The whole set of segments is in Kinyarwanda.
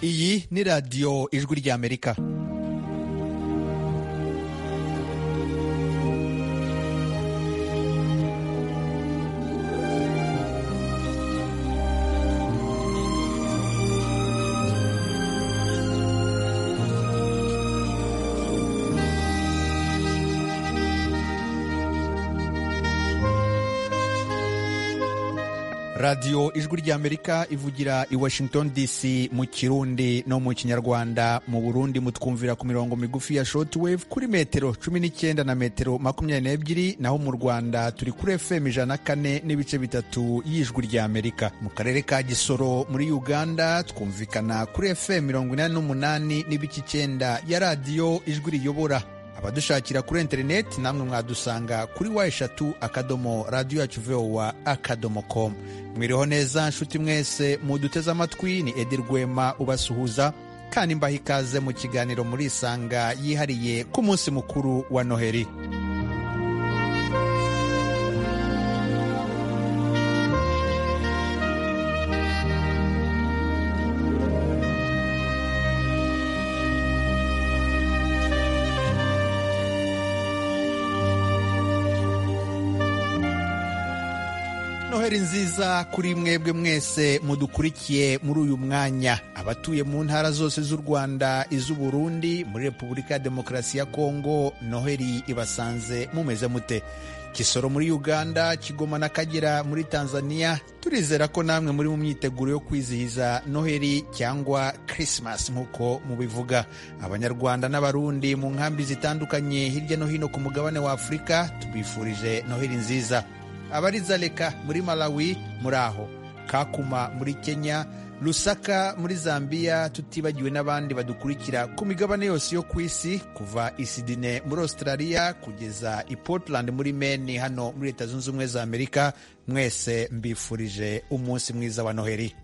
iyi ni radiyo ijwi ry'amerika radiyo ijwi ry'amerika ivugira i washington dc mu kirundi no mu kinyarwanda mu burundi mutwumvira ku mirongo migufi ya shortwave kuri metero cumi n'icyenda na metero makumyabiri n'ebyiri naho mu rwanda turi kuri fm ijana na kane n'ibice bitatu y'ijwi ry'amerika mu karere ka gisoro muri uganda twumvikana kuri fm mirongo inani n'umunani n'ibice icyenda ya radiyo ijwi riyobora abadushakira kuri interineti namwe mwadusanga kuri wa eshatu akadomo radiyo yacu vowa akadomo komu mwiriho neza nshuti mwese muduteze amatwi ni edi rwema ubasuhuza kandi mbaha ikaze mu kiganiro murisanga yihariye ku munsi mukuru wa noheli noheli nziza kuri mwebwe mwese mudukurikiye muri uyu mwanya abatuye mu ntara zose z'u rwanda iz'uburundi muri repubulika ya demokarasi ya kongo noheli ibasanze mumeze mute kisoro muri uganda kigoma n'akagera muri tanzania turizera ko namwe muri mu myiteguro yo kwizihiza noheli cyangwa christmas nk'uko mubivuga abanyarwanda n'abarundi mu nkambi zitandukanye hirya no hino ku mugabane wa afurika tubifurije noheli nziza abari Zaleka muri Malawi muri aho Kakuma muri Kenya Lusaka muri Zambia tutibagiwe n'abandi badukurikira ku migabane yose yo ku isi kuva Isidine muri Australia kugeza i Portland muri Maine hano muri Leta Zunze Ubumwe za Amerika mwese mbifurije umunsi mwiza wa Noheli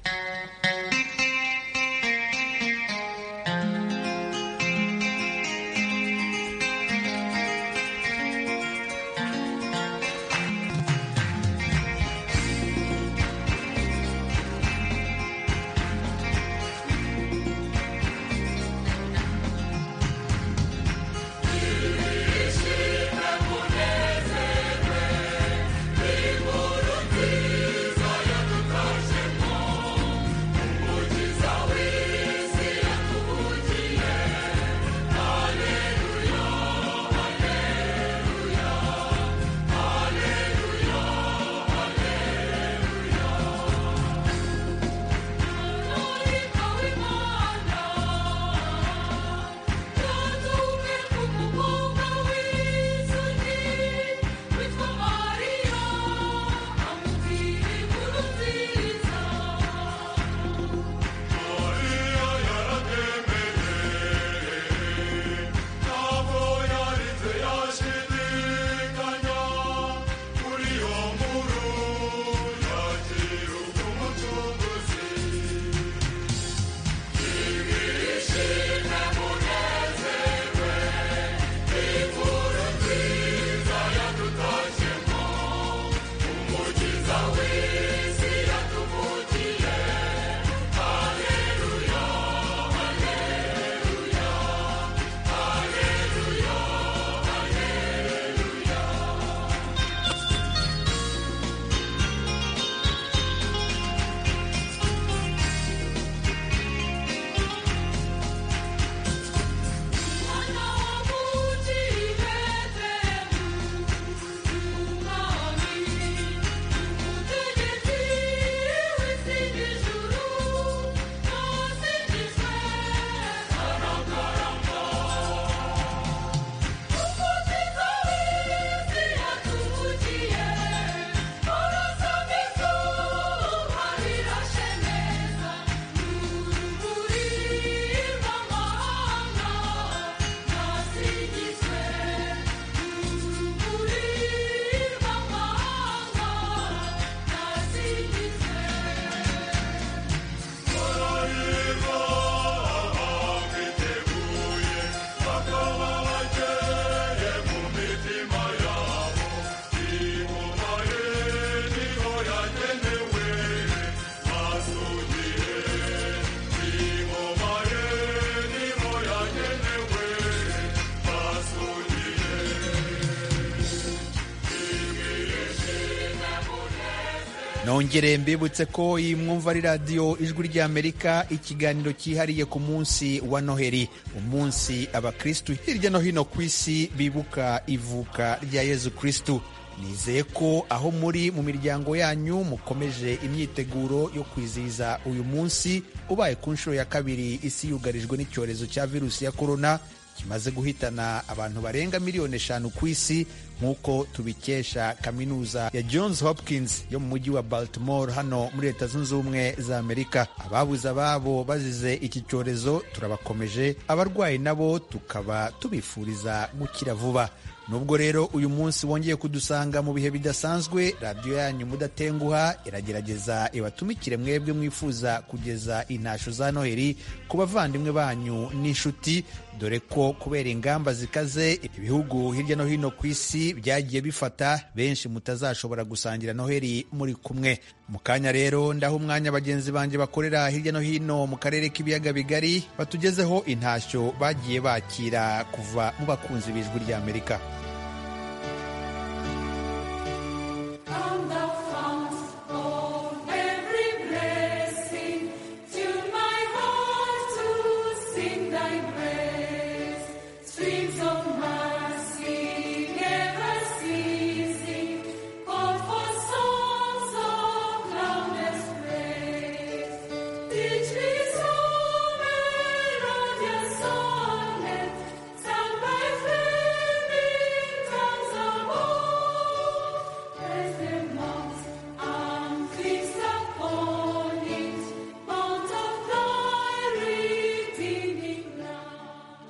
nongere mbibutse ko iyi mwumva ari radiyo ijwi ry'amerika ikiganiro cyihariye ku munsi wa noheri umunsi abakirisitu hirya no hino ku isi bibuka ivuka rya yezu kirisitu nizeye ko aho muri mu miryango yanyu mukomeje imyiteguro yo kwizihiza uyu munsi ubaye ku nshuro ya kabiri isi yugarijwe n'icyorezo cya virusi ya korona kimaze guhitana abantu barenga miliyoni eshanu ku isi nk'uko tubikesha kaminuza ya Johns Hopkins yo mu mujyi wa Baltimore hano muri leta zunze ubumwe za Amerika. Ababuze ababo bazize iki cyorezo turabakomeje, abarwayi nabo tukaba tubifuriza gukira vuba. Nubwo rero uyu munsi wongeye kudusanga mu bihe bidasanzwe, radiyo yanyu mudatenguha iragerageza ibatumikire mwebwe mwifuza kugeza intasho za Noheri ku bavandimwe banyu n'inshuti, dore ko kubera ingamba zikaze ibihugu hirya no hino ku isi byagiye bifata benshi mutazashobora gusangira Noheri muri kumwe. Mu kanya rero ndaho umwanya bagenzi banjye bakorera hirya no hino mu karere k'ibiyaga bigari batugezeho intashyo bagiye bakira kuva mu bakunzi b'ijwi ry'Amerika.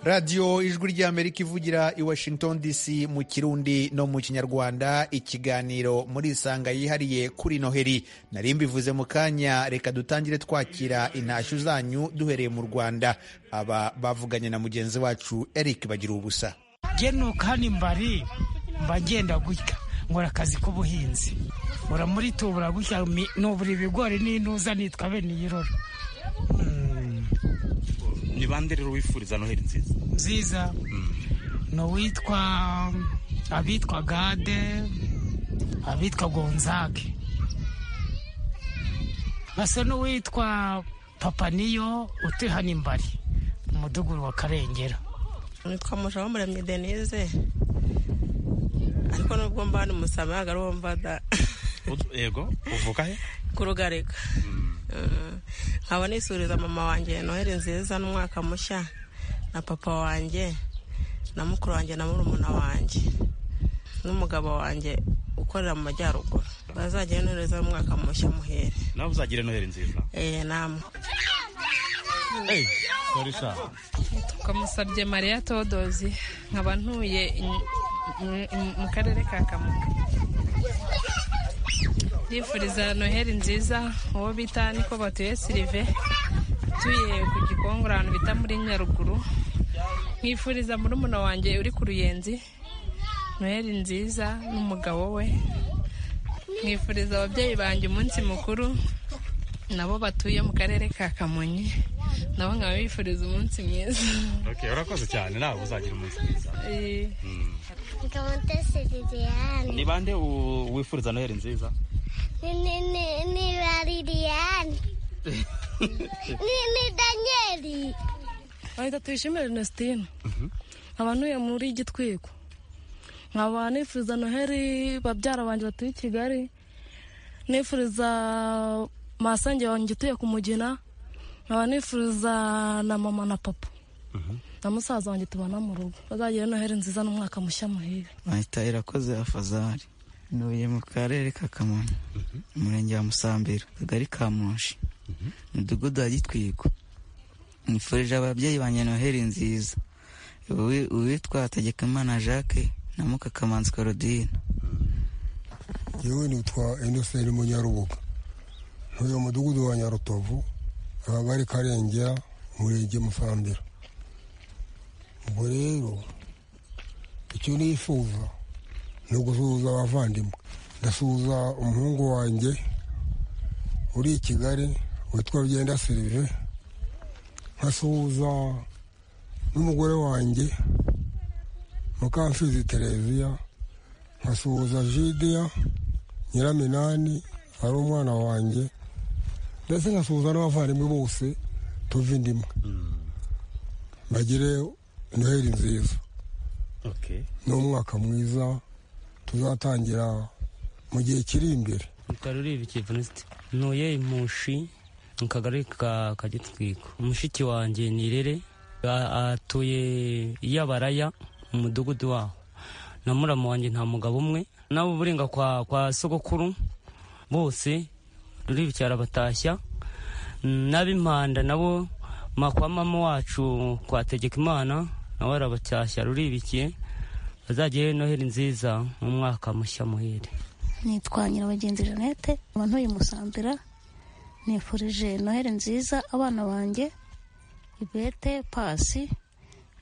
radiyo ijwi ry'amerika ivugira i washington dc mu kirundi no mu kinyarwanda ikiganiro muri isanga yihariye kuri noheri nari mbivuze mu kanya reka dutangire twakira intashyo zanyu duhereye mu rwanda aba bavuganye na mugenzi wacu eric bagira ubusa genuka ni mbari mba ngenda gutya nkora akazi k'ubuhinzi muramuritumbura gutya nubura ibigori n'intuza nitwa bene iyirora ni bande rero wifuriza noheri nziza nziza ni uwitwa abitwa gade abitwa gonzage basa n'uwitwa papaniyo utuye hano imbari mu mudugudu wa karengera nitwa mujamuramye denise ariko nubwo mba hano musamaga ariwo mbada yego uvuga he ku rugarika nkaba nisuriza mama wanjye noheli nziza n'umwaka mushya na papa wanjye na mukuru wanjye na murumuna wanjye n'umugabo wanjye ukorera mu majyaruguru bazagire nohereza n'umwaka mushya muhere nawe uzagire noheli nziza eee namwe twamusabye mariya todozi nkaba ntuye mu karere ka kamuga ndifuriza noheli nziza uwo bita niko batuye sirive utuye ku gikongo ahantu bita muri nyaruguru mwifuriza muri umuna wanjye uri ku ruyenzi noheli nziza n'umugabo we mwifuriza ababyeyi banjye umunsi mukuru nabo batuye mu karere ka kamonyi nabo nkaba bifuriza umunsi mwiza urakoze cyane nawe uzagira umunsi mwiza ni bande wifuriza noheli nziza ni ba liliyani ni daniyeli ahita tuyishimire inesitine nkaba ntuye muri gitwiko nkaba nifuriza noheli babyara banjye batuye i kigali nifuriza masange wanjye utuye ku mugina nkaba nifuriza na mama na papa na musaza wanjye tubana mu rugo bazagira noheli nziza n'umwaka mushya muhire bahita irakoze afazari ntuye mu karere ka kamonyi umurenge wa musambira akagari ka munshi umudugudu wa gitwigo nifurije ababyeyi banjye noheli nziza uwitwa hategekimana jacques na mukakamanzi korodine yewe nitwa inoseri munyarubuga ntuye umudugudu wa nyarutovu akagari karengera umurenge musambira ubwo rero icyo nifuza ni ugusuhuza abavandimwe ndasuhuza umuhungu wanjye uri i kigali witwa byenda serive nkasuhuza n'umugore wanjye mukamfizi tereziya nkasuhuza jidiya nyiraminani ari umwana wanjye ndetse nkasuhuza n'abavandimwe bose tuva indimwe bagire noheli nziza okay ni umwaka mwiza tuzatangira mu gihe kiri imbere karurire kivunisite ntuye imushi mu kagari ka kagitwiko mushiki wanjye nirere a- atuye yabaraya mu mudugudu waho na muramu wanjye nta mugabo umwe nabo uburenga kwa, kwa sogokuru bose ruri batashya n'ab'impanda nabo ma- kwa mama wacu kwa tegekimana nawe arabacyashya ruribikiye bazagire noheli nziza mu mwaka mushya muhire nitwa nyirabagenzi jeannette ubu ntuye musambira nifurije noheli nziza abana banjye ibete pasi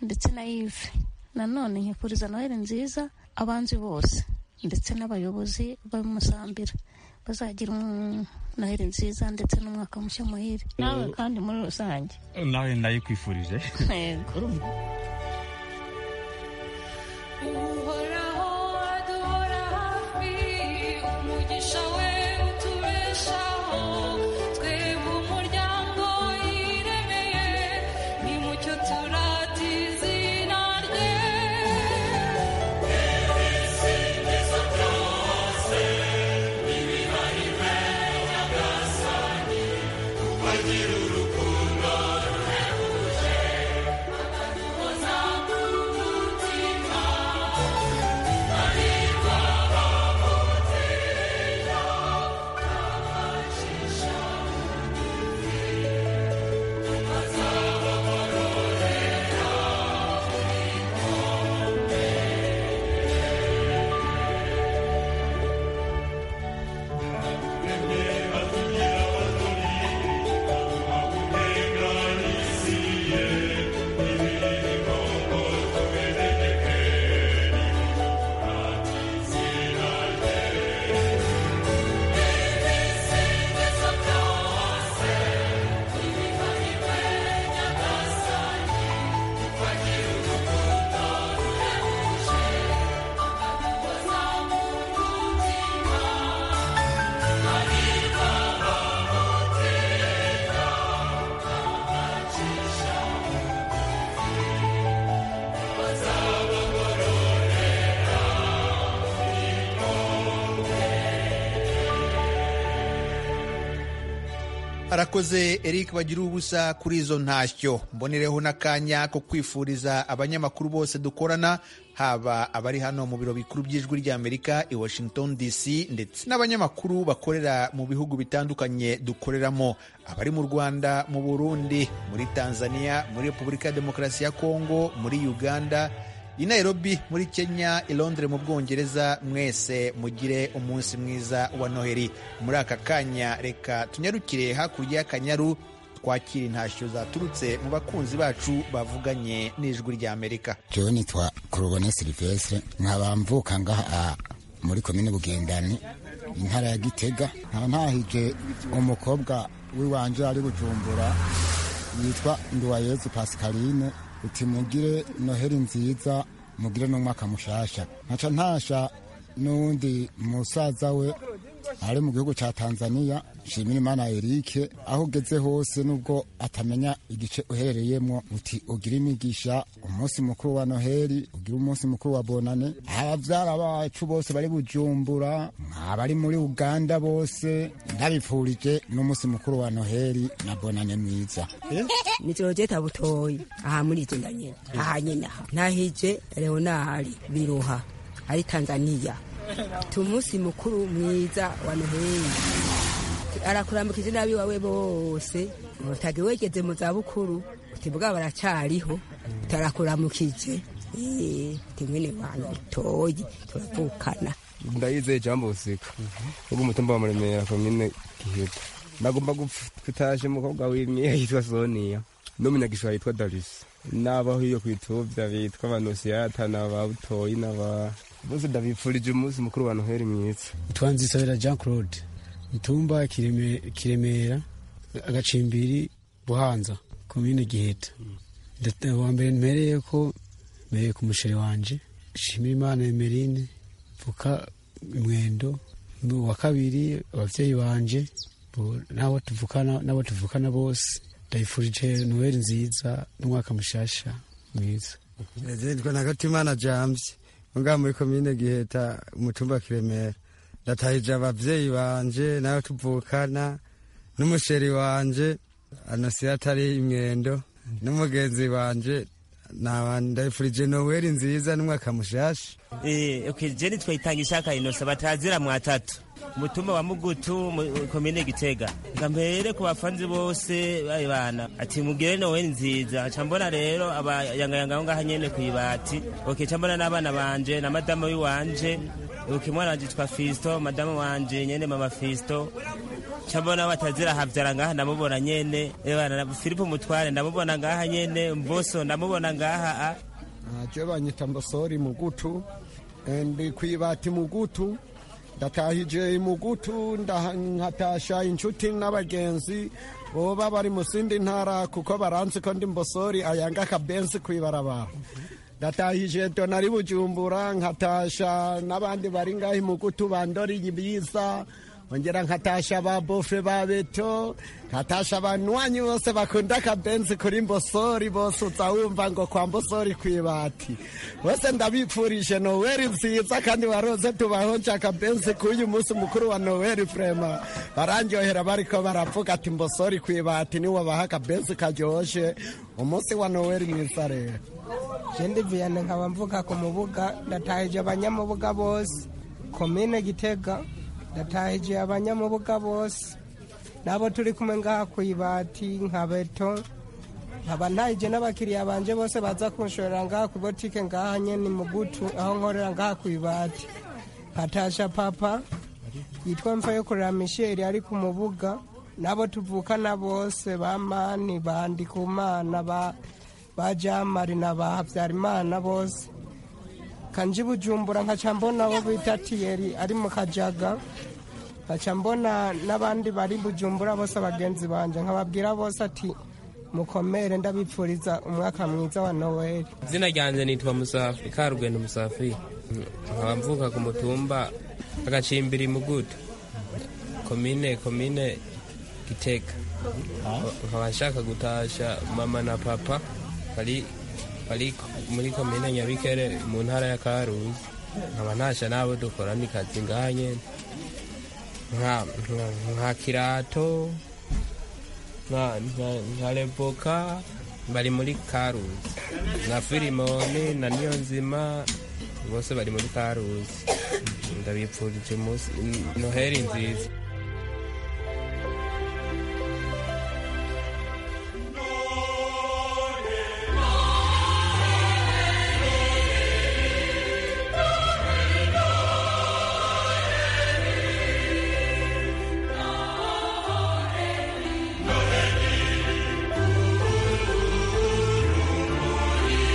ndetse na yive nanone nkifuriza noheli nziza abanzi bose ndetse n'abayobozi b'umusambira bazagira um- noheli nziza ndetse n'umwaka mushya muhire nawe kandi muri rusange nawe nayikwifurije yego uhoraho adora hafi umugisha we utubeshaho twebwe umuryango yiremeye nimucyo turata izina rye ibisingizo byose n'ibihariwe nyagasani ubagira urukundo ruhebuje abantu bozamura umutima arakoze eric bagira ubusa kuri izo ntashyo mbonereho n'akanya ko kwifuriza abanyamakuru bose dukorana haba abari hano mu biro bikuru by'ijwi ry'amerika i washington dc ndetse n'abanyamakuru bakorera mu bihugu bitandukanye dukoreramo abari mu rwanda mu burundi muri tanzania muri repubulika ya demokarasi ya kongo muri uganda i nairobi muri kenya i londres mu bwongereza mwese mugire umunsi mwiza wa noheli muri aka kanya reka tunyarukire hakurya y'akanyaru twakira intashyo zaturutse mu bakunzi bacu bavuganye n'ijwi ry'amerika jewe nitwa korobone silivesire nkaba mvuka ngaha muri komine bugendani intara ya gitega nkaba ntahije umukobwa w'iwanje ari bujumbura yitwa nduwayezu pasikaline uti mugire noheli nziza mugire n'umwaka mushasha nkaca ntasha n'uwundi musaza we ari mu gihugu cya tanzania nshimira imana erike aho ugeze hose nubwo atamenya igice uherereyemo uti ugire imigisha umunsi mukuru wa noheli ugire umunsi mukuru wa bonane ababyara bacu bose bari bujumbura abari muri uganda bose ndabifurije n'umunsi mukuru wa noheli na bonane mwiza nitorogeta butoyi aha muri iki ndanyine aha nyine aha nahije leonari biruha ari tanzaniya tumunsi mukuru mwiza wa noheli arakurambukije n'abi wawe bose utagi wegeze mu zabukuru utibwa baracariho utarakuramukije Eh, uti mwene wanyu butoyi turavukana ndayizeye jambo busika ubwo umutumba wa muremera komine giheta nagomba gutaje umukobwa w'imyeya yitwa soniya n'umunyagisha yitwa darisi n'abaho iyo kwitubya bitwa abanosiyata n'aba butoyi n'aba bose ndabipfurije umunsi mukuru wa noheli mwiza twanzisabira jean claude mutumba Kireme- kiremera agacimbiri buhanza komine giheta Ndate- wa mbere mpereye ko mpereye ku musheri wanje nshimira imana emerine mvuka mwendo ni uwa kabiri ababyeyi banje bo- n'abo tuvukana n'abo tuvukana bose ndayifurije noheli nziza n'umwaka mushasha mwiza nitwa nagatimana james ngaha muri komine giheta umutumba wa kiremera ndatahije ababyeyi banje nawe tuvukana n'umusheri wanje anosiyo atari imwendo n'umugenzi wanje Naba- ndayifurije noweli nziza n'umwaka mushasha Eh, okay, je nitwa itanga ishaka inose batazira mu atatu umutumba wa mugutu mu- komine gitega nga mbere ku bafanzi bose bayi bana ati mugire nowe nziza ca mbona rero abayangayanga aho ngaha nyene kw'ibati okay, ca mbona n'abana banje na madamu wiwanje okay, mwana wanje yitwa fisto madamu wanje nyene mama fisto ca mbona batazira havyara ngaha ndamubona nyene ebana filipo mutware ndamubona ngaha nyene mboso ndamubona ngaha a je banyita mbosori mugutu Eh, ndi kwibati mugutu ndatahije mugutu ndaha- nkatasha inshuti n'abagenzi boba bari mu zindi ntara kuko baranzi ko ndi mbosori ayanga akabenzi kwibarabara ndatahije donari bujumbura nkatasha n'abandi bari ngahi mugutu bandori ibiza ongera nkatasha ba bofe ba beto nkatasha abanywanyi bose bakunda akabenzi kuri mbosori bose uza wumva ngo kwa mbosori ku ibati bose ndabipfurije noweli nziza kandi warose tubahonje akabenzi k'uyu munsi mukuru wa noweli vrema barandyohera bariko baravuga ati mbosori ku ibati niwe baha akabenzi karyoshye umunsi wa noweli mwiza rero jendi viyane nkaba mvuga ku mubuga ndatahije abanyamubuga bose komine gitega ndatahije abanyamubuga bose nabo turi kumwe ngaha ku ibati nka beto nkaba ntahije n'abakiriya banje bose baza kunshorera ngaha ku botike ngaha nyene mugutu aho nkorera ngaha ku ibati patasha papa yitwa mfa yo kurera misheri ari ku mubuga nabo tuvukana bose ba mani bandi ku mana ba ba jamari na ba habyarimana bose kanji bujumbura nkaca mbona abo bita tiyeri ari mu kajaga nkaca mbona n'abandi bari bujumbura bose bagenzi banje nkababwira bose ati mukomere ndabipfuriza umwaka mwiza wa noweli izina ryanjye nitwa musafi karugendo musafi nkaba mvuka ku mutumba agacimbiri mugutu komine komine giteka nkaba nshaka gutasha mama na papa bari bari muri komine nyabikere mu ntara ya karuzi nkaba ntasha n'abo dukorana ikazi ngaha nyene nka- nka- nka kirato nka- nka- nka revoka bari muri karuzi na firimoni na niyo nzima bose bari muri karuzi ndabipfurije umunsi noheli nziza Thank you.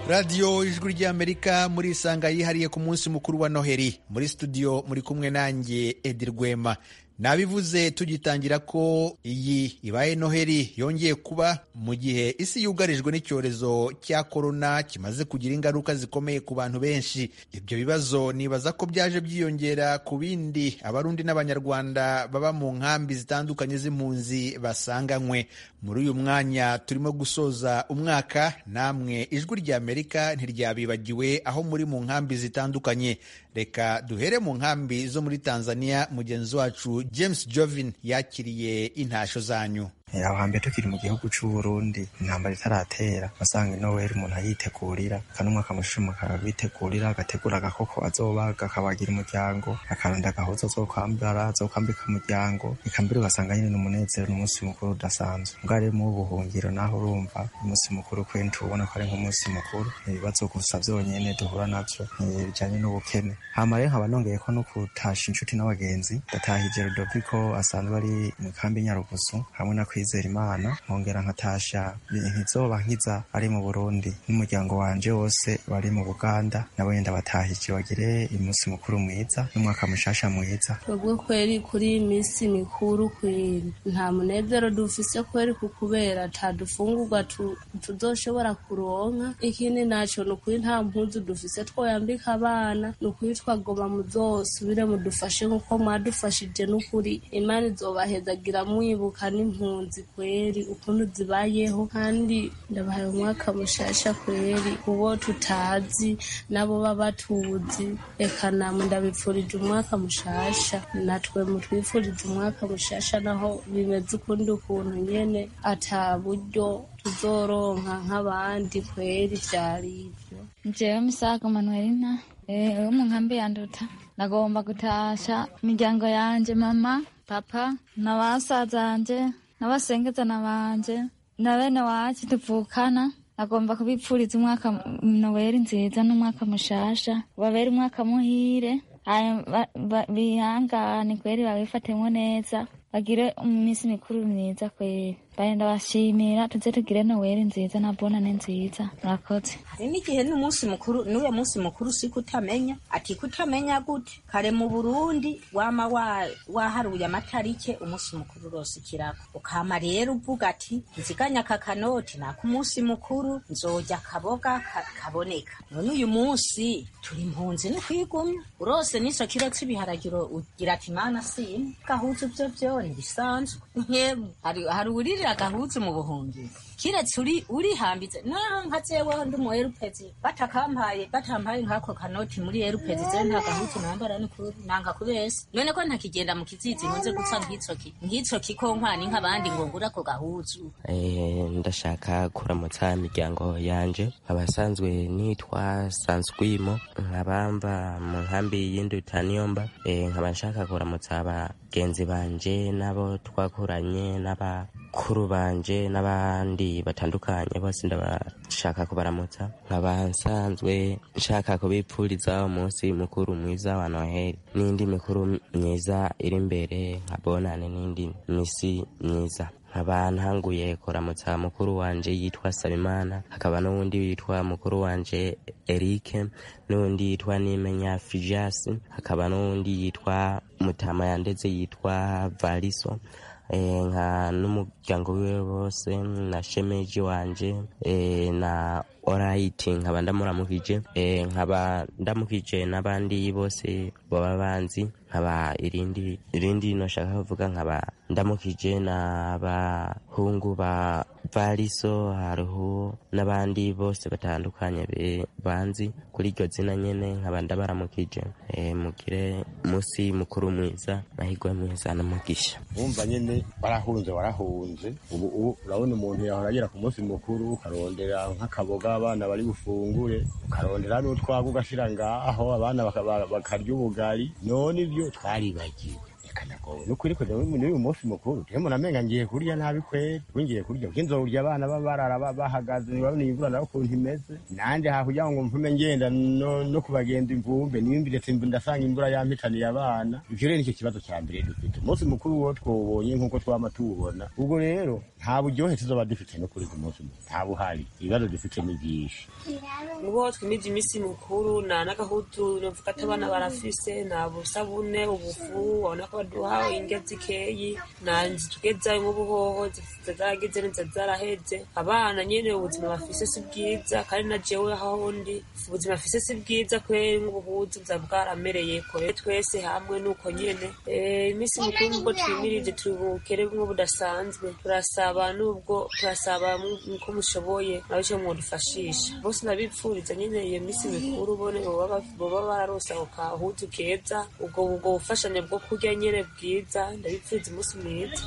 radiyo ijwi ry'amerika muri isanga yihariye ku munsi mukuru wa noheli muri studio muri kumwe nanjye edi rwema nabivuze tugitangira ko iyi ibaye noheli yongeye kuba mu gihe isi yugarijwe n'icyorezo cya korona kimaze kugira ingaruka zikomeye ku bantu benshi ibyo bibazo nibaza ko byaje byiyongera ku bindi abarundi n'abanyarwanda baba mu nkambi zitandukanye z'impunzi basanganywe muri uyu mwanya turimo gusoza umwaka namwe ijwi rya amerika ntiryabibagiwe aho muri mu nkambi zitandukanye reka duhere mu nkambi zo muri tanzania mugenzi wacu james jovin yakiriye intasho zanyu hambere tukiri mu gihugu cy'u Burundi intambara itaratera wasanga inoweli umuntu ayitegurira akanumwe akamushima akabitegurira agategura agakoko azobaga akabagira umuryango akarunda agahuza azokwambara azokwambika umuryango reka mbere ugasanga nyine ni umunezero ni umunsi mukuru udasanzwe ubwo rero mu buhungiro naho urumva umunsi mukuru kwenshi ubona ko ari nk'umunsi mukuru ibibazo gusa byonyine duhura nabyo ni bijyanye n'ubukene hama rero nkaba nongeye ko no kutasha inshuti n'abagenzi ndatahije Rudoviko asanzwe ari mu kambi Nyarugusu hamwe na kwizera imana nkongera nkatasha nkizoba nkiza ari mu burundi n'umuryango wanje wose bari mu buganda nabo ndabatahije bagire umunsi mukuru mwiza n'umwaka mushasha mwiza twebwe kweli kuri iyi minsi mikuru kweli nta munezero dufise kweli kukubera ata dufungurwa tu- tuzoshobora kuronka ikindi naco ni ukuri nta mpuzu dufise twoyambika abana ni ukuri twagoba muzosubire mudufashe nk'uko mwadufashije n'ukuri imana izobahezagira mwibuka n'impunzi kweli ukuntu zibayeho kandi ndabahaye umwaka mushasha kweli uwo tutazi nabo baba tuzi reka namwe ndabipfurije umwaka mushasha natwe mutwifurije umwaka mushasha naho bimeze ukundi ukuntu nyene ata buryo tuzoronka nk'abandi kweli vyari ivyo jewe misago manuelina Eh, uri mu nkambi ya nduta ndagomba gutasha imiryango yanje mama papa na basaza banje n'abasengezana banje na bene wacu tuvukana agomba kubipfuriza umwaka mu- noweli nziza n'umwaka mushasha babere umwaka muhire Hanyuma ba- ba- bihangane kweri babifatemo neza bagire iminsi mikuru myiza kweri bagenda bashimira tuze tugire noweli nziza na bonane nziza murakoze hari n'igihe n'umunsi mukuru n'uwo munsi mukuru usiko utamenya ati kutamenya gute kare mu burundi wama wa- waharuye amatarike umunsi mukuru urose ikiraka ukama rero uvuga ati nziganya aka kanoti naka umunsi mukuru nzojya akaboga ka- kaboneka none uyu munsi turi impunzi n'ukwigumya urose n'iso kiro cy'ibiharagiro ugira ati mana sini gahuzu byo byo ntibisanzwe nkewe hari hari uwuririra gahuzu mu buhungiro kiretse uri urihambitse naho nka jewe ndi mu erupezi batakampaye batampaye nkako kanoti muri erupezi je nta gahutu nambara ni kuri nanga kubese none ko ntakigenda mu kizizi nkunze guca nkitsoki nkitsoki ko nkwana nk'abandi ngo ngura ako gahuzu Eh, ndashaka kuramutsa imiryango yanje abasanzwe nitwa sanswimo nkabamba mu nkambi y'induta niyo mba Eh, nkaba nshaka kuramutsa abagenzi banje n'abo twakuranye n'abakuru banje n'abandi batandukanye bose ndabashaka kubaramutsa nkaba nsanzwe nshaka kubipfuriza umunsi mukuru mwiza wa noheli n'indi mikuru myiza iri imbere nkabonane n'indi misi myiza nkaba ntanguye kuramutsa mukuru wanje yitwa salimana hakaba n'uwundi witwa mukuru wanje erike n'uwundi yitwa nimenya fijasi hakaba n'uwundi yitwa mutama yandetse yitwa variso Eh, nka n'umuryango wiwe bose na shemeji wanje eh, na orayiti nkaba ndamuramukije eh, nkaba ndamukije n'abandi bose baba banzi nkaba irindi irindi noshaka kuvuga nkaba ndamukije n'abahungu ba variso hariho n'abandi bose batandukanye be- banzi kuri iryo zina nyene nkaba ndabaramukije eh, mugire musi mukuru mwiza mahirwe mwiza n'umugisha wumva nyine barahunze warahunze ubu ubu urabona umuntu yahora agera ku munsi mukuru ukarondera nk'akaboga abana bari bufungure ukarondera n'utwaga ugashyira ngaho abana baka- ba- bakarya ubugari none ibyo twaribagiwe bikanagoye nuko uri kujya muri uyu munsi mukuru rero umuntu amenga ngiye kurya nabi kweri ubu ngiye kurya kuko inzobya abana baba barara ba- bahagaze ntibabone imvura nawe ukuntu imeze nanjye hakurya ngo mvume ngenda no no kubagenda imvumbe nimba ndetse mb- ndasanga imvura yampitaniye abana ibyo rero nicyo kibazo cya mbere dufite umunsi mukuru wo twawubonye nk'uko twama tuwubona ubwo rero nta buryohe tuzaba dufite no kuri uyu munsi mukuru nta buhari ibibazo dufite ni byinshi ubwo twimije iminsi mikuru nta n'agahutu navuga ati abana barafise nta busabune ubufu ubona ko baduha indya zikeyi nta nzu tugezayo nk'ubuhoho zifite zaragize neza zaraheze abana nyine ubuzima bafise si bwiza kandi na jewe aho ndi ubuzima bafise si bwiza kubera nk'ubuhuzu buza bwaramereye kore twese hamwe nuko nyene Eh, iminsi mikuru nubwo twimirije turi bukere bumwe budasanzwe turasaba nubwo turasaba uko mushoboye nabico mwodufashisha bose ndabipfuriza nyene iyo minsi mikuru bone boba ba- boba bararonse ako kahutu keza ubwo ubwo bufashanye bwo kurya nyene bwiza ndabipfuriza umunsi mwiza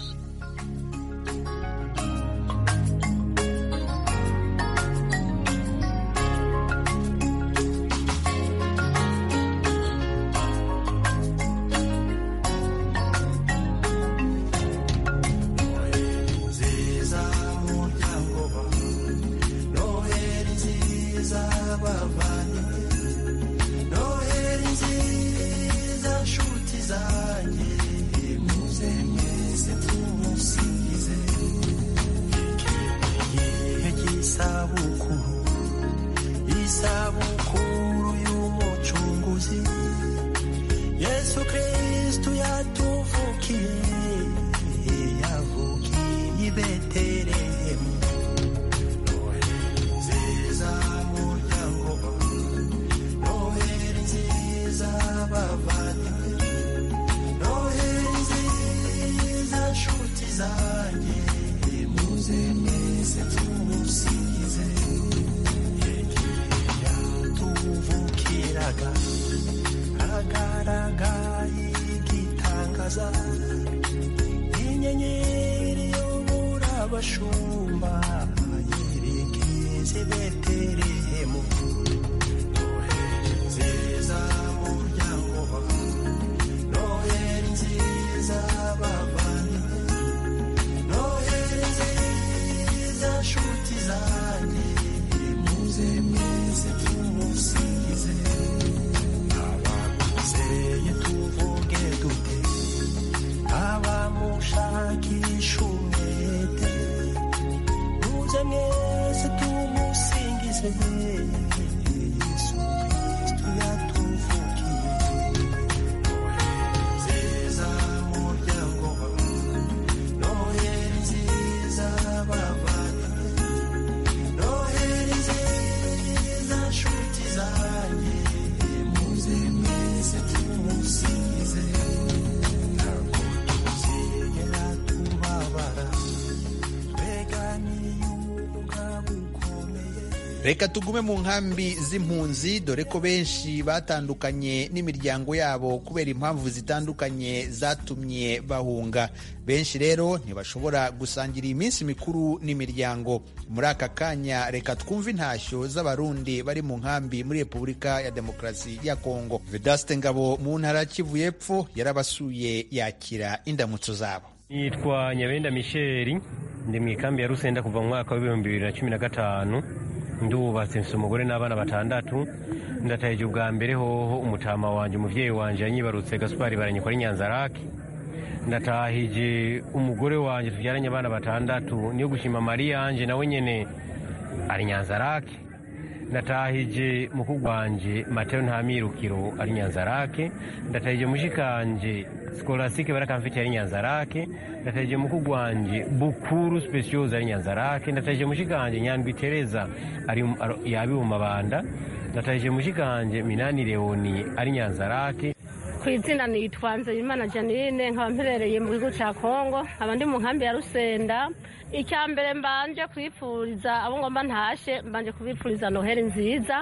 nziza muryango wawe noheri nziza bavandimwe noheri nziza nshuti zanjye muze mwese tumusingize igihe cy'isabukuru isabukuru y'umucunguzi yesu kristu yatuvukiye yavukiye i betelehemu noheri nziza muryango wawe noheri nziza bavandimwe noheri nziza nshuti zanjye muze mwese tumusingize yatuvukiraga agaragaye igitangaza inyenyeri yobora abashumba yerekeze betelehemu noheri nziza muryango wawe noheri nziza bavandimwe noheri nziza nshuti zanjye muze mwese tumusingize abaguseye tuvuge dute abamushakisha umwete muze mwese tumusingize yesu kristu yatuvukiye nziza muryango wawe noheri nziza bavandimwe noheri nziza nshuti zanjye muze mwese tumusingize ntabwo tuzigera tubabara tweganiye ubwabo reka tugume mu nkambi z'impunzi dore ko benshi batandukanye n'imiryango yabo kubera impamvu zitandukanye zatumye bahunga benshi rero ntibashobora gusangira iyi minsi mikuru n'imiryango muri aka kanya reka twumve intashyo z'abarundi bari mu nkambi muri repubulika ya demokarasi ya kongo vedaste ngabo mu ntara kivu y'epfo yarabasuye yakira indamutso zabo nitwa nyabenda misheri ndi mu ikambi ya rusenda kuva mu mwaka w'ibihumbi bibiri na cumi na gatanu ndubatse mfite umugore n'abana batandatu ndatayeje ubwa mbere hoho umutama wanjye umubyeyi wanjye yanyibarutse gasupari baranyikora inyanzarake ndatahije umugore wanjye tubyaranye abana batandatu niyo gushima mari yanjye nawe nyine ari nyanzarake natahije mukuru wanjye mateo ntamwirukiro ari nyanzarake ndatahije mushikanje sikolasike barakamfite ari nyanzarake ndatahije mukuru wanjye bukuru speciose ari nyanzarake ndatahije mushikanje nyandwi tereza ari yabihumabanda ndatahije mushikanje minani leoni ari nyanzarake ku izina nitwa nzeyimana janine nkaba mperereye mu gihugu cya kongo nkaba ndi mu nkambi ya rusenda icya mbere mbanje kwifuriza abo ngomba ntashe mbanje kubifuriza noheli nziza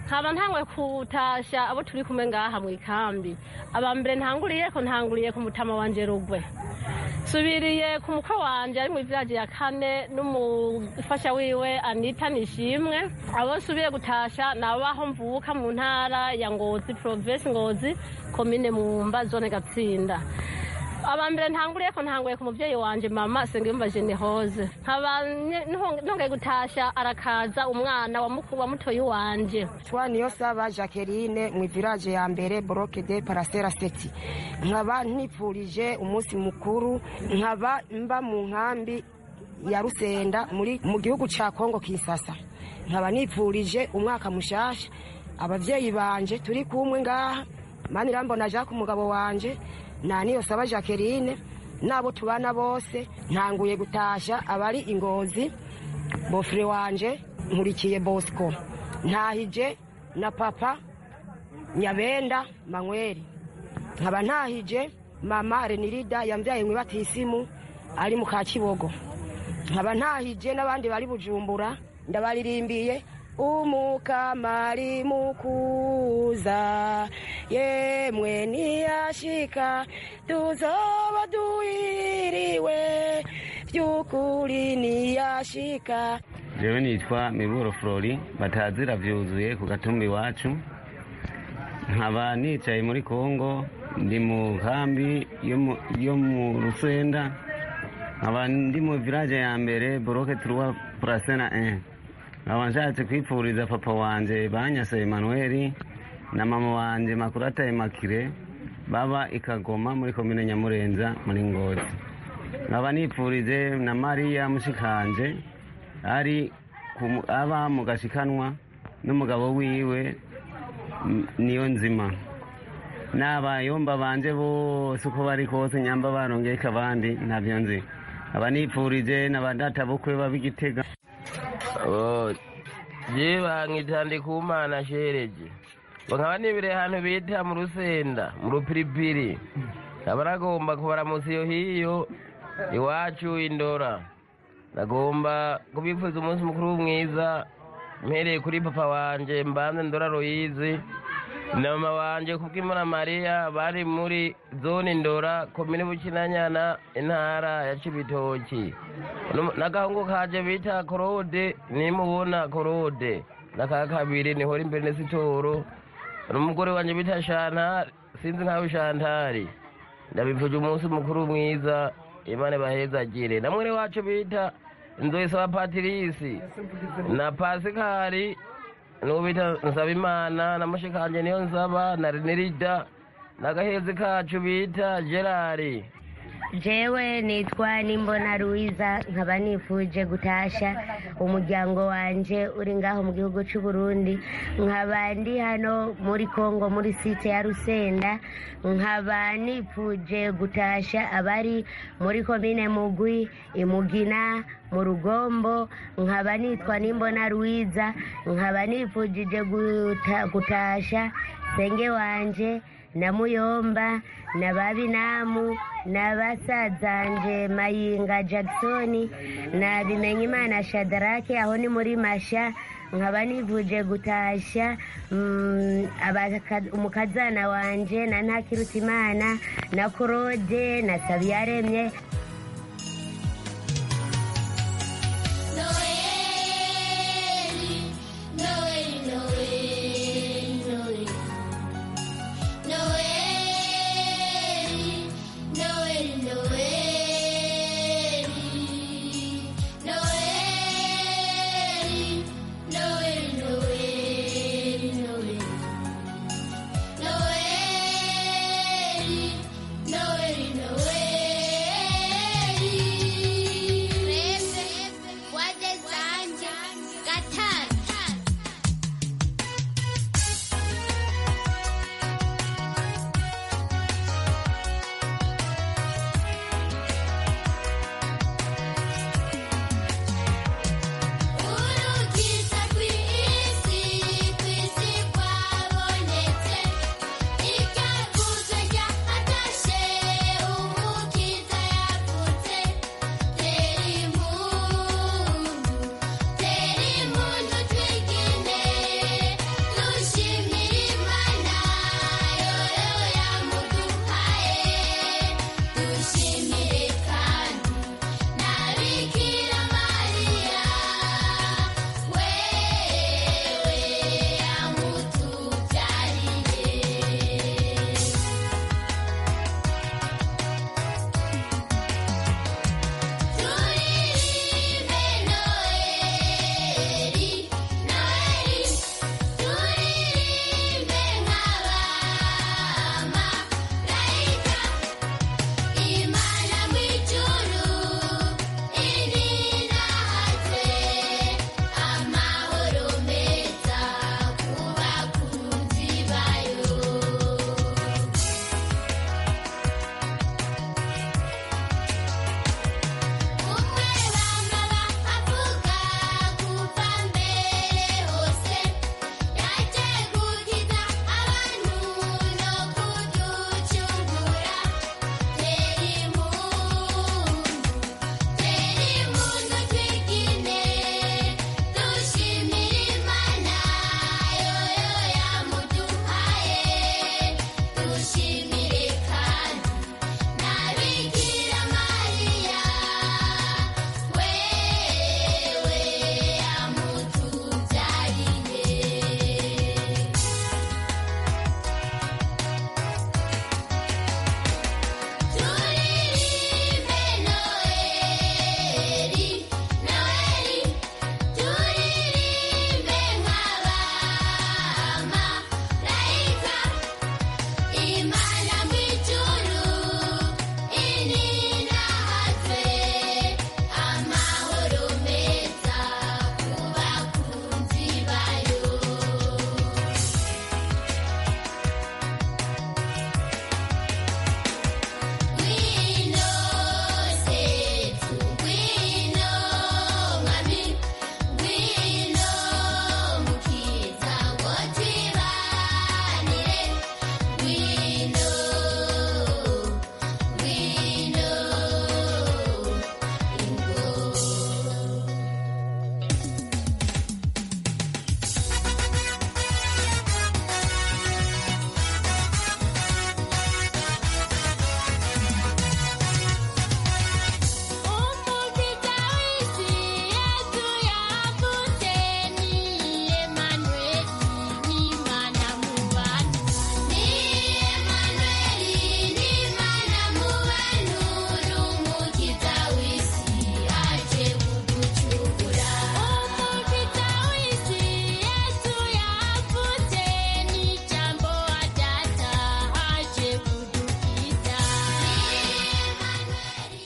nkaba ntangwe kutasha abo turi kumwe ngaha mu ikambi aba mbere ntanguriye ko ntanguriye ku mutama wanje rugwe subiriye ku mukwe wanje ari mu vyaje ya kane n'umufasha wiwe anita nishimwe abo nsubiye gutasha nabaho mvuka mu ntara ya ngozi provinsi ngozi komine mumba zone gatsinda aba mbere ntanguriye ko ntanguye ku mubyeyi wanjye mama senga yumvaje nihoze nkaba ntongeye gutashya arakaza umwana wamuku- wamutoye uwanjye twa niyo saba jacqueline mu village ya mbere bloc de paracera seti nkaba ntipfurije umunsi mukuru nkaba mba mu nkambi ya rusenda muri mu gihugu cya kongo kinsasa nkaba nipfurije umwaka mushasha ababyeyi banje turi kumwe ngaha manirambona jacques umugabo wanje na niyo saba jacqueline n'abo tubana bose ntanguye gutasha abari ingozi bofure wanje nkurikiye bosco ntahije na papa nyabenda manweri nkaba ntahije mama renirida yambyaye mu batisimu ari mu ka kibogo nkaba ntahije n'abandi bari bujumbura ndabaririmbiye umukamari mukuza yemwe ntiyashika tuzoba duhiriwe by'ukuri ntiyashika jewe nitwa miburo flori batazira vyuzuye ku gatumba iwacu nkaba nicaye muri kongo ndi mu kambi yo mu- yo mu rusenda nkaba ndi mu village ya mbere boroke turuwa prasena 1 nkaba nshatse kwipfuriza papa wanje banyase emanueli na mama wanje makurata emakire baba ikagoma muri komine nyamurenza muri ngozi nkaba nipfurije na mariya mushikanje ari ku- aba mu gashikanwa n'umugabo wiwe M- niyo nzima n'abayomba banje bose uko bari kose nyamba barongeka abandi ntabyo nzi aba nipfurije n'abadata bukwe bab'igitega je bankita ndikumana shereje bakaba nibire ahantu bita mu rusenda mu rupiripiri nkaba nagomba kubaramutsa iyo hiyo iwacu indora nagomba kubipfuza umunsi mukuru mwiza mpereye kuri papa wanje mbanze ndora royizi na mama wanje kubw'imana mariya bari muri zone ndora komine bukinanyana intara ya cibitoki Nu- n'agahungu kaje bita korode nimubona korode n'aka kabiri nihora imbere n'esitoro n'umugore wanje bita shantari sinzi nkawe shantari ndabipfuje umunsi mukuru mwiza imana bahezagire na mwene wacu bita nzoyisaba patirisi na pasikari n'uwo bita nsabimana na mushikanje niyo nsaba na renirida n'agahezi kacu bita gerari jewe nitwa nimbona ruiza nkaba nifuje gutasha umuryango wanje uri ngaho mu gihugu cy'u Burundi nkaba ndi hano muri kongo muri site ya rusenda nkaba nifuje gutasha abari muri komine mugwi imugina mu rugombo nkaba nitwa nimbona ruiza nkaba nifujije guta- gutasha senge wanje na muyomba na babinamu na basazanje mayinga jackson na bimenyimana shadarake aho ni muri masha nkaba nivuje gutashya mm, abaka- umukazana wanje na ntakirutimana na korode na sabiyaremye Noel, Noel, Noel.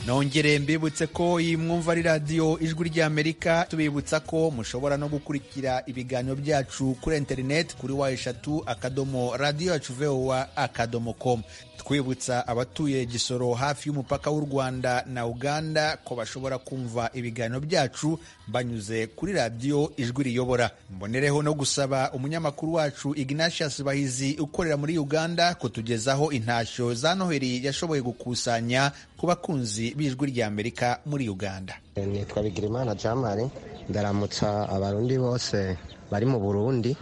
nongere mbibutse ko iyi mwumva ari radiyo ijwi ry'amerika tubibutsa ko mushobora no gukurikira ibiganiro byacu kuri interineti kuri wa eshatu akadomo radiyo yacu vowa akadomo komu twibutsa abatuye gisoro hafi y'umupaka w'u rwanda na uganda ko bashobora kumva ibiganiro byacu banyuze kuri radiyo ijwi riyobora mbonereho no gusaba umunyamakuru wacu ignatius bahizi ukorera muri uganda kutugezaho intashyo za noheli yashoboye gukusanya ku bakunzi b'ijwi ry'amerika muri uganda nitwa bigirimana jamari ndaramutsa abarundi bose bari mu burundi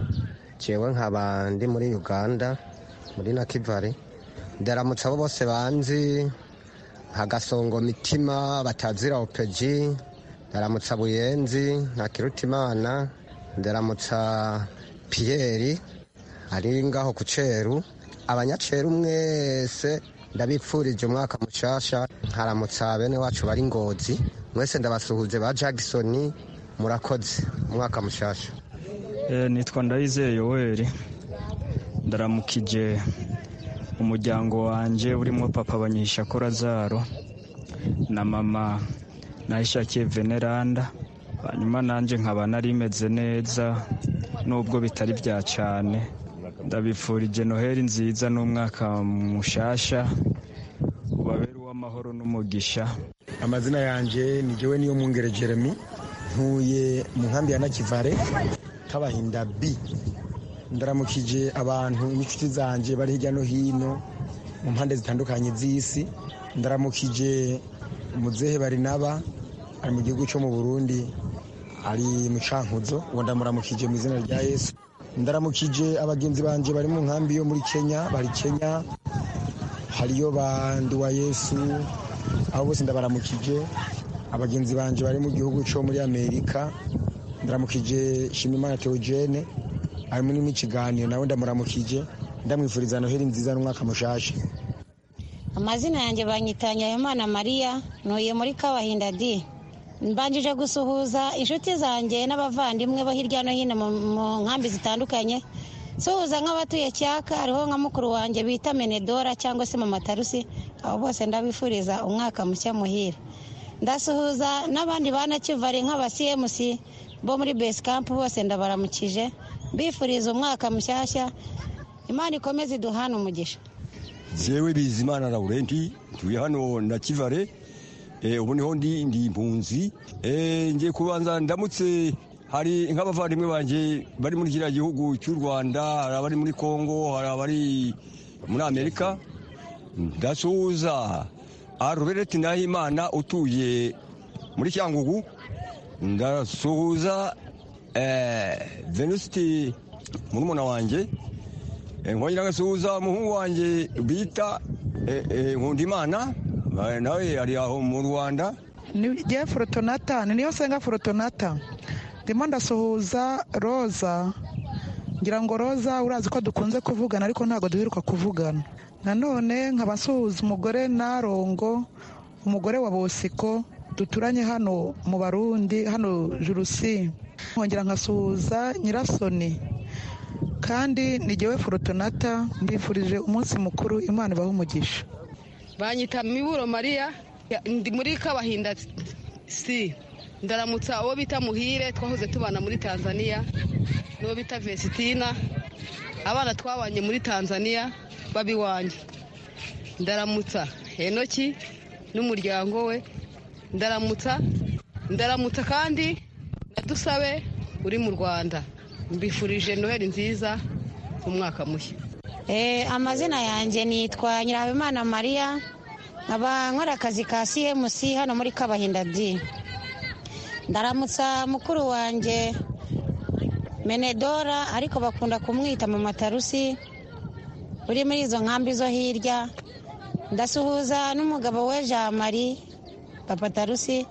jewe nkaba ndi muri uganda muri na kivari ndaramutsa abo bose banzi nka gasongo mitima batazira opeji ndaramutsa buyenzi nka kirutimana ndaramutsa piyeri ari ngaho ku ceru abanyaceru mwese ndabipfurije umwaka mushasha nkaramutsa bene wacu bari ngozi mwese ndabasuhuje ba jagisoni murakoze umwaka mushasha nitwa ndayizeye yoweri ndaramukije umuryango wanjye urimo papa banyishako razaro na mama nahishakiye veneranda hanyuma nanjye nkaba nari meze neza nubwo bitari bya cyane ndabifurije noheli nziza n'umwaka mushasha ubabere uw'amahoro n'umugisha amazina yanjye ni jyewe niyo mwungere jeremy ntuye mu nkambi ya nakivare kabahinda b ndaramukije abantu n'inshuti zanjye bari hirya no hino mu mpande zitandukanye z'isi ndaramukije muzehe barinaba ari mu gihugu cyo mu burundi ari mu cankuzo uwo ndamuramukije mu izina rya yesu ndaramukije abagenzi banjye bari mu nkambi yo muri kenya bari kenya hariyo banduwa yesu abo bose ndabaramukije abagenzi banjye bari mu gihugu cyo muri amerika ndaramukije shimimana teogene harimo n'ikiganiro nawe ndamuramukije ndamwifuriza noheli nziza n'umwaka mushasha amazina yanjye banyitanya Habimana mariya ntuye muri kabahinda di mbanjije gusuhuza inshuti zanjye n'abavandimwe bo hirya no hino mu nkambi zitandukanye suhuza nk'abatuye cyaka hariho nka mukuru wanjye bita menedora cyangwa se mama tarusi abo bose ndabifuriza umwaka mushya muhira ndasuhuza n'abandi bana kivari nk'abasiyemusi bo muri besikampu bose ndabaramukije mbifuriza umwaka mushyashya imana ikomeze iduhane umugisha zewe bizimana laurenti ntuye hano na kivare ubu niho ndi ndi impunzi ngiye kubanza ndamutse hari nk'abavandimwe banjye bari muri kiriya gihugu cy'u rwanda hari abari muri kongo hari abari muri amerika ndasuhuza arubereti nahimana utuye muri cyangugu ndasuhuza venusti murumuna wanjye nkongera agasuhuza umuhungu wanjye bita nkundimana nawe ari aho mu rwanda ni igihe forotonata ni niyo nsenga forotonata ndimo ndasuhuza roza ngira ngo roza urazi ko dukunze kuvugana ariko ntabwo duheruka kuvugana nanone nkaba nsuhuza umugore narongo umugore wa bosiko duturanye hano mu barundi hano jurusi nkongera nkasuhuza nyirasoni kandi ngewe forotonata mbifurije umunsi mukuru imana ibaha umugisha banyita miburo mariya ndi muri kabahinda si ndaramutsa uwo bita muhire twahoze tubana muri tanzania n'uwo bita vestina abana twabanye muri tanzania babiwanjye ndaramutsa henoki n'umuryango we ndaramutsa ndaramutsa kandi dusabe uri mu rwanda mbifurije noheli nziza umwaka mushya amazina yanjye nitwa nyirahabimana mariya nkaba nkora akazi ka cmc hano muri kabahinda di ndaramutsa mukuru wanjye menedora ariko bakunda kumwita mu matarusi uri muri izo nkambi zo hirya ndasuhuza n'umugabo we jean marie papa tarusi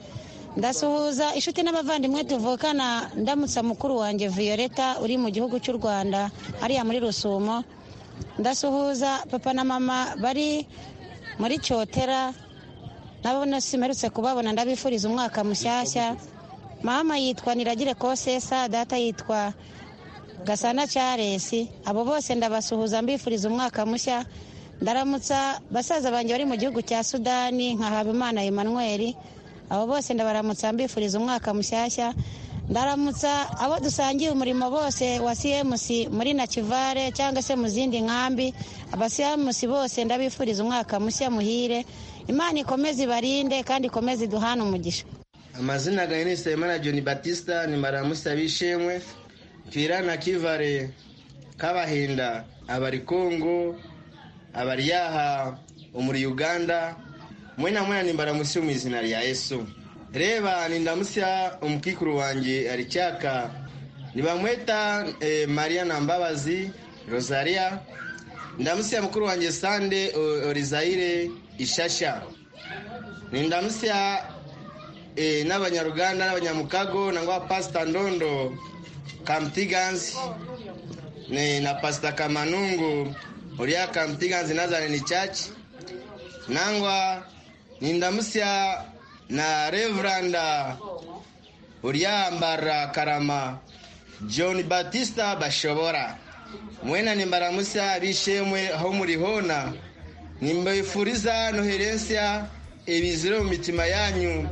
ndasuhuza inshuti n'abavandimwe tuvukana ndamutsa mukuru wanjye violeta uri mu gihugu cy'u rwanda hariya muri rusumo ndasuhuza papa na mama bari muri cyotera nabo nasimerutse kubabona ndabifuriza umwaka mushyashya mama yitwa niragire kosesa data yitwa gasana charesi abo bose ndabasuhuza mbifuriza umwaka mushya ndaramutsa basaza banjye bari mu gihugu cya sudani nka habimana emmanuel abo bose ndabaramutsa mbifuriza umwaka mushyashya ndaramutsa abo dusangiye umurimo bose wa cmc muri nakivare cyangwa se mu zindi nkambi aba cmc bose ndabifuriza umwaka mushya muhire imana ikomeze ibarinde kandi ikomeze iduhane umugisha amazina agahinisa imana john batista nimara musabishimwe twirana kivare k'abahinda abari kongo abari yaha umuri uganda mwena mwena nimbara musi mu izina rya yesu reba nindamusya umukikuru wanjye aricyaka nibamweta eh, mariya na mbabazi rosaria ndamusya mukuru wanjye sande O- orizaire ishasha nindamusya eh, n'abanyaruganda n'abanyamukago nangwa pasita ndondo kamutiganzi ni na pasita kamanungu uriya kamutiganzi nazareni caci nangwa nindamusya na reveranda uriya mbara karama john batista bashobora mwena nimbaramusya bishemwe aho murihona nimbifuriza noherensya ibizire mu mitima yanyu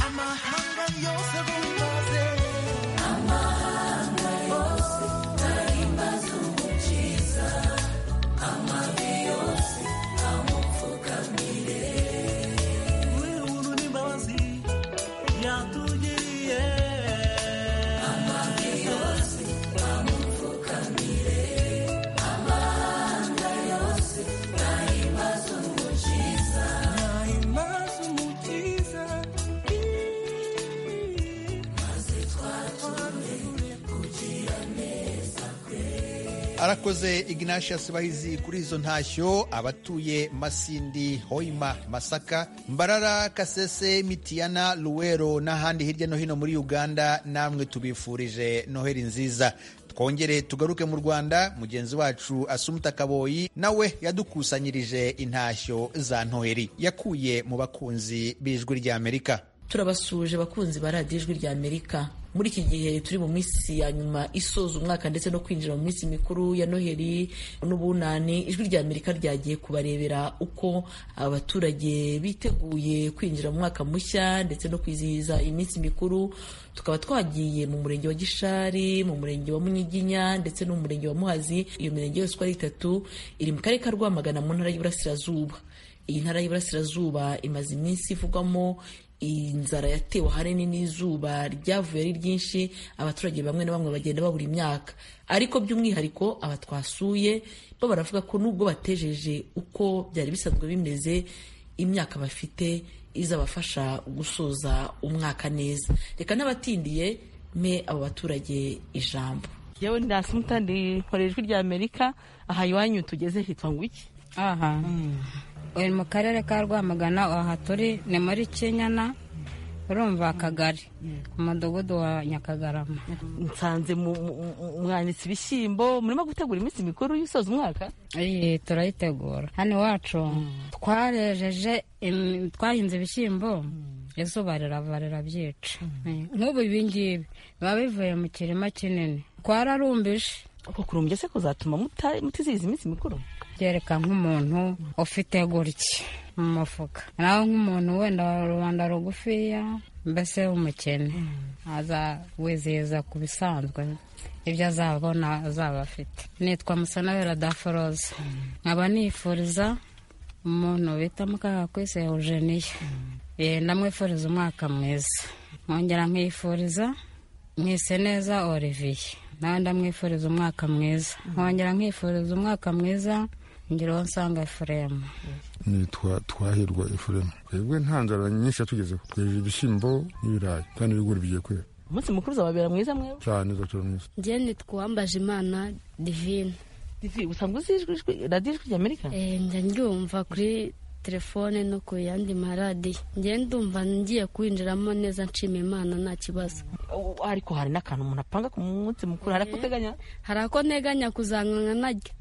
amahanga yose bumbaze Nahimbaza umukiza arakoze ignatius bahizi kuri izo ntashyo abatuye masindi hoima masaka mbarara kasese mitiyana luwero n'ahandi hirya no hino muri uganda namwe tubifurije noheli nziza twongere tugaruke mu rwanda mugenzi wacu asumuta kaboyi nawe yadukusanyirije intashyo za noheli yakuye mu bakunzi b'ijwi ry'amerika turabasuje bakunzi ba radiyo ijwi rya amerika muri iki gihe turi mu minsi ya nyuma isoza umwaka ndetse no kwinjira mu minsi mikuru ya noheli n'ubunani ijwi rya amerika ryagiye kubarebera uko abaturage biteguye kwinjira mu mwaka mushya ndetse no kwizihiza iminsi mikuru tukaba twagiye mu murenge wa gishari mu murenge wa munyiginya ndetse no mu murenge wa muhazi iyo mirenge yose uko ari itatu iri mu karere ka rwamagana mu ntara y'iburasirazuba iyi ntara y'iburasirazuba imaze iminsi ivugwamo inzara yatewe ahanini n'izuba ryavuye ari ryinshi abaturage bamwe na bamwe bagenda babura imyaka ariko by'umwihariko aba twasuye bo baravuga ko nubwo batejeje uko byari bisanzwe bimeze imyaka bafite izabafasha gusoza umwaka neza reka n'abatindiye mpe abo baturage ijambo yewe ndasumuta ndikora ijwi rya amerika aha iwanyu tugeze hitwa ngo iki aha uyu mu karere ka rwamagana aha turi ni muri kinyana urumva akagari ku mudugudu wa nyakagarama nsanze mu- mu- mu- mwanditse ibishyimbo murimo gutegura iminsi mikuru y'usoza umwaka iyi turayitegura hano iwacu twarejeje im- twahinze ibishyimbo izuba rirava rirabyica nk'ubu ibingibi biba bivuye mu kirima kinini twararumbije uko kurumbye se kuzatuma muta- mutizihiza iminsi mikuru byereka nk'umuntu ufite gutya mu mufuka nawe nk'umuntu wenda wa rubanda rugufiya mbese w'umukene aza wizihiza ku bisanzwe ibyo azabona azaba afite nitwa musanabera daforoza nkaba nifuriza umuntu bita mukahakwise eugeniya Eh, ndamwifuriza umwaka mwiza nkongera nkifuriza mwise neza olivier nawe ndamwifuriza umwaka mwiza nkongera nkifuriza umwaka mwiza ngira uwo nsanga efuremu nitwa twahirwa efuremu twebwe nta nzara nyinshi yatugezeho twejeje ibishyimbo n'ibirayi kandi n'ibigori bigiye kwera umunsi mukuru uzababera mwiza mwewe cyane uzatura mwiza njye nitwambaje imana divine Divi, usanzwe uzi ijwi- ijwi- radiyo ijwi rya amerika Eh, njya ndyumva kuri telefone no ku yandi maradiyo njye ndumva ngiye kwinjiramo neza nshima imana nta kibazo Oh, ariko hari n'akantu umuntu apanga ku munsi mukuru hari ako uteganya hari ako nteganya kuzanwa naryo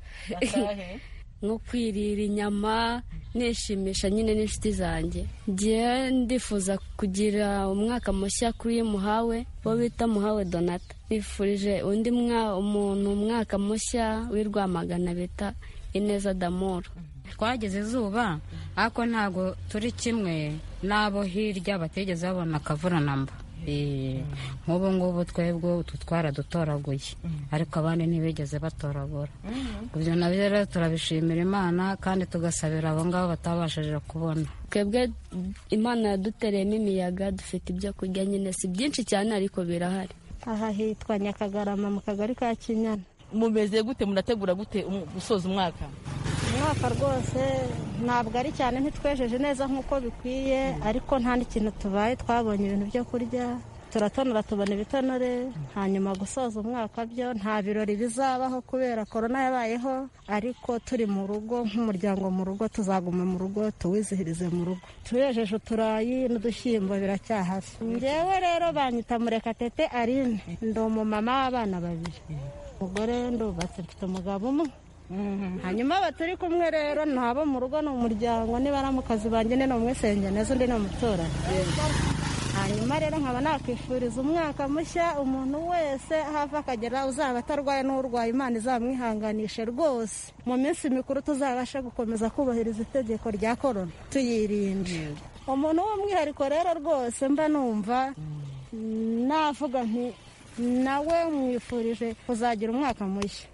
Akahe? nko kwirira inyama nishimisha nyine n'inshuti zanjye njye ndifuza kugira umwaka mushya kuri muhawe bo bita muhawe donata bifurije undi mwa- umuntu umwaka mushya w'i rwamagana bita ineza damoro twageze izuba ariko ntabwo turi kimwe n'abo hirya batigeze babona akavuranamba Eh, nk'ubu ngubu twebwe utu twaradutoraguye ariko abandi ntibigeze batoragura ibyo nabyo rero turabishimira imana kandi tugasabira abo ngabo batabashije kubona twebwe imana yadutereyemo imiyaga dufite ibyo kurya nyine si byinshi cyane ariko birahari aha hitwa nyakagarama mu kagari ka kinyana mumeze gute munategura gute umu- gusoza umwaka umwaka rwose ntabwo ari cyane ntitwejeje neza nk'uko bikwiye ariko nta n'ikintu tubaye twabonye ibintu byo kurya turatonora tubona ibitonore hanyuma gusoza umwaka byo nta birori bizabaho kubera korona yabayeho ariko turi mu rugo nk'umuryango mu rugo tuzaguma mu rugo tuwizihirize mu rugo tuyejeje uturayi n'udushyimbo biracyahari njyewe rero banyita murekatete arine ndi umumama w'abana babiri umugore ndubatse mfite umugabo umwe hanyuma baturi kumwe rero ntabo mu rugo ni umuryango niba ari mu kazi banjye ni umwisenge neza undi ni umuturanyi hanyuma rero nkaba nakwifuriza umwaka mushya umuntu wese hava akagera uzaba atarwaye n'urwaye imana izamwihanganishe rwose mu minsi mikuru tuzabashe gukomeza kubahiriza itegeko rya korona tuyirinde umuntu w'umwihariko rero rwose mba numva navuga nti nawe mwifurije kuzagira umwaka mushya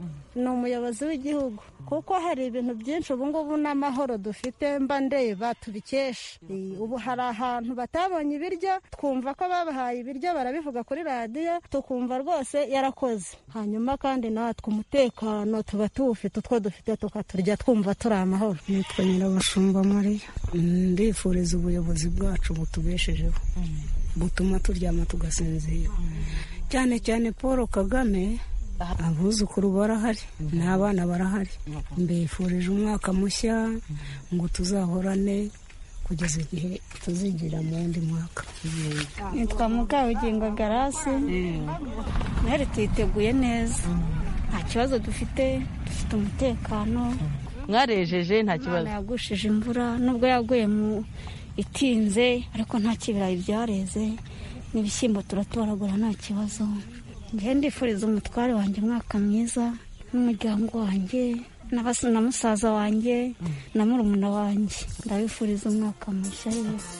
ni umuyobozi w'igihugu kuko hari ibintu byinshi ubungubu n'amahoro dufite mba ndeba tubikesha Eh, ubu hari ahantu batabonye ibiryo twumva ko babahaye ibiryo barabivuga kuri radiyo tukumva rwose yarakoze hanyuma kandi natwe umutekano tuba tuwufite utwo dufite tukaturya twumva turi amahoro nitwa nyirabashumba mariya ndifuriza ubuyobozi bwacu butubeshejeho butuma turyama tugasinzira cyane cyane paul kagame abuzukuru barahari n'abana barahari mbifurije umwaka mushya ngo tuzahorane kugeza igihe tuzigira mu wundi mwaka nitwa mukabugingo garasi ntihari tuyiteguye neza nta kibazo dufite dufite umutekano mwarejeje nta kibazo imana yagushije imvura nubwo yaguye mu itinze ariko nta kibirayi byareze n'ibishyimbo turatoragura nta kibazo njye ndifuriza umutware wanjye umwaka mwiza n'umuryango wanjye n'abas- na musaza wanjye na murumuna wanjye ndabifuriza umwaka mushya yose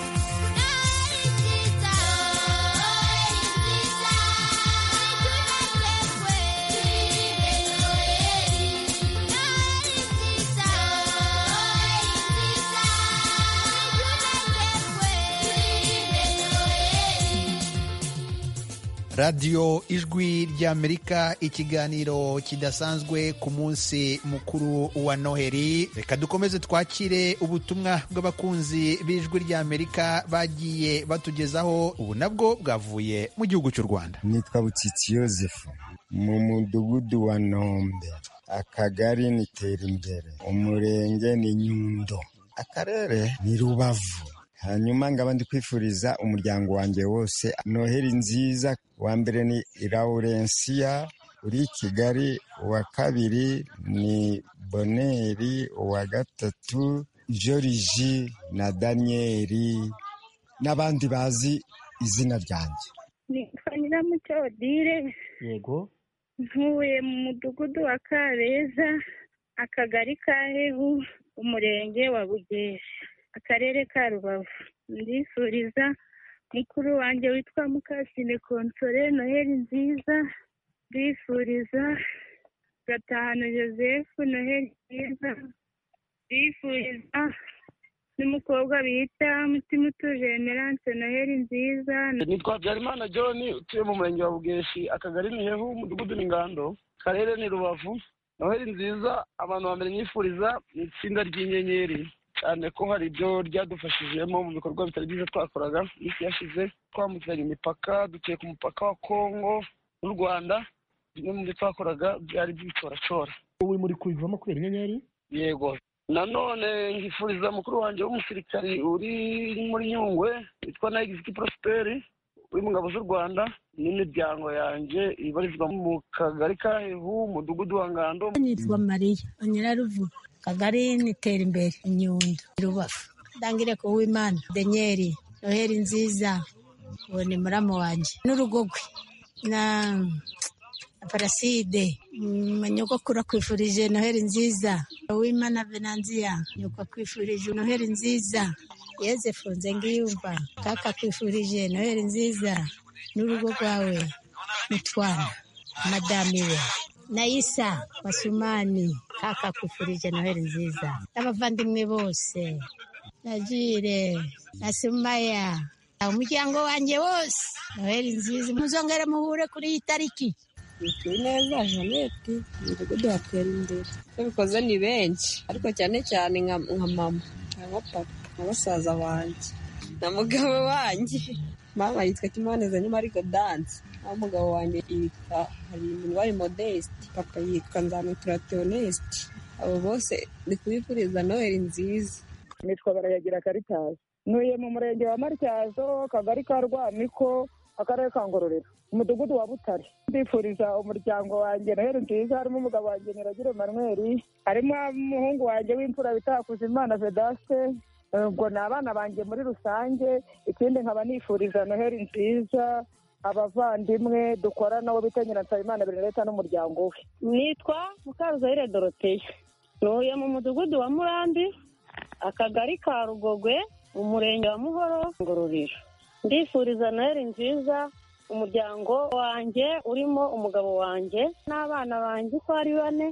Thank you. radiyo ijwi ry'amerika ikiganiro kidasanzwe ku munsi mukuru wa noheli reka dukomeze twakire ubutumwa bw'abakunzi b'ijwi ry'amerika bagiye batugezaho ubu nabwo bwavuye mu gihugu cy'u rwanda nitwa butsitsi yosefu mu mudugudu wa nombe akagari ni terimbere umurenge ni nyundo akarere ni rubavu hanyuma ngaba ndi kwifuriza umuryango wanjye wose noheli nziza wa mbere ni lawurensiya uri i kigali uwa kabiri ni boneri uwa gatatu joriji na daniyeli n'abandi bazi izina ryanjye nitwa nyiramucyo odile yego ntuye mu mudugudu wa kabeza akagari ka hehu umurenge wa bugesha akarere ka rubavu ndifuriza mukuru wanjye witwa mukasine konsore noheli nziza ndifuriza gatahano joseph noheli nziza ndifuriza n'umukobwa bita mutima utuje emerance noheli nziza nitwa byarimana john utuye mu murenge wa bugeshi akagari ni hehu umudugudu ni ngando akarere ni rubavu noheli nziza abantu ba mbere nyifuriza ni itsinda ry'inyenyeri cyane ko hari ibyo ryadufashijemo mu bikorwa bitari byiza twakoraga iminsi yashize twambukiranya imipaka duciye ku mupaka wa kongo n'u rwanda bimwe mu byo twakoraga byari by'ibicoracora wowe muri kubivamo kubera inyenyeri yego nanone nkifuriza mukuru wanjye w'umusirikari uri muri nyungwe witwa nayigiziki porosiperi uri mu ngabo z'u rwanda n'imiryango yanjye ibarizwa mu kagari ka hehu umudugudu wa ngando nitwa mariya nyiraruvu kagari n'iterambere inyundo rubafu ndangire ku w'imana denyeri noheli nziza uwo ni muramu wanjye n'urugogwe na paraside nyogokuru akwifurije noheli nziza uw'imana venanziya nyoko akwifurije noheli nziza yezefu nze ngiyumva kaka akwifurije noheli nziza n'urugo rwawe n'utwana madamiwe Naisa Wasumani kaka kufurije Noheli nziza n'abavandimwe bose Najire na Sumaya umuryango wanjye wose Noheli nziza muzongere muhure kuri iyi tariki neza janete umudugudu wa imbere n'ibikoze ni benshi ariko cyane cyane nka mama nka papa nka basaza banjye na mugabo wanjye mama yitwa kimaneza nyuma ariko danse aho umugabo wanjye yitwa harimurwari modeste papa yitwa nzamutura teonesite abo bose ndi kubifuriza noheli nziza nitwa barayagira karitazi ntuye mu murenge wa matyazo kagari ka rwamiko akarere ka ngororero umudugudu wa butare ndifuriza umuryango wanjye noheli nziza harimo umugabo wanjye nyiragire manweri harimo umuhungu wanjye w'imfura bitakuza imana vedaste ubwo ni abana banjye muri rusange ikindi nkaba nifuriza noheli nziza abavandimwe dukora nabo bita nyiransabimana bernadette n'umuryango we nitwa mukaruzayire doroteya ntuye mu mudugudu wa murambi akagari ka rugogwe umurenge wa muhoro ngororero ndifuriza noheli nziza umuryango wanjye urimo umugabo wanjye n'abana banjye uko ari bane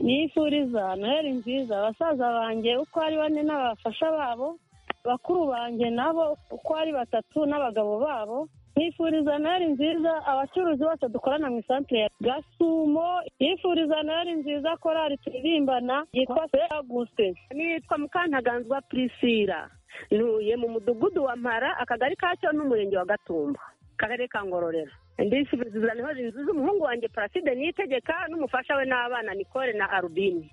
nifuriza noheli nziza abasaza banjye uko ari bane n'abafasha babo bakuru banjye nabo uko ari batatu n'abagabo babo nifuriza noheli nziza abacuruzi bose dukorana mu isantere ya gasumo nifuriza noheli nziza korari turirimbana yitwa se aguse nitwa mukantaganzwa prisira ntuye mu mudugudu wa mpara akagari kacyo n'umurenge wa gatumba karere ka ngororero ndifuriza noheli nziza umuhungu wanjye paraside niyitegeka n'umufasha we n'abana nikore na arubini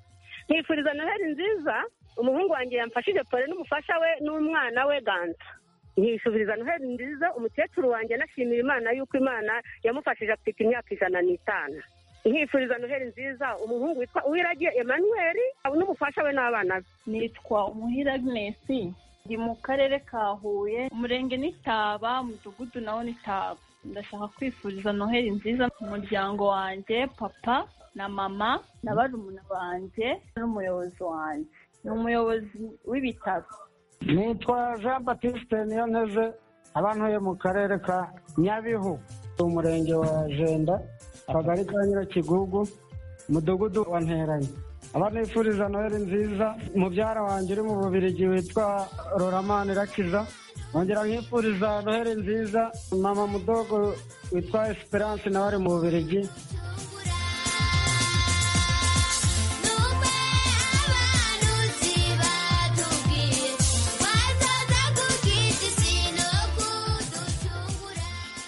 nifuriza noheli nziza umuhungu wanjye yamfashije pore n'umufasha we n'umwana we ganza nkishubiriza noheli nziza umukecuru wanjye anashimira imana yuko imana yamufashije afite imyaka ijana n'itanu nkifuriza noheli nziza umuhungu witwa uwiragiye emmanuel n'umufasha we n'abana be nitwa umuhira agnesi ndi mu karere ka huye umurenge n'itaba umudugudu nawo n'itaba ndashaka kwifuriza noheli nziza umuryango wanjye papa na mama na barumuna banjye n'umuyobozi wanjye ni umuyobozi w'ibitaro nitwa jean batiste niyonteze abantuye mu karere ka nyabihu umurenge wa jenda akagari ka nyirakigugu umudugudu wa nteranye abanifuriza noheli nziza mubyara wanjye uri mu bubirigi witwa roramani rakiza nkongera nkifuriza noheli nziza mama mudogo witwa esperance nawe ari mu bubirigi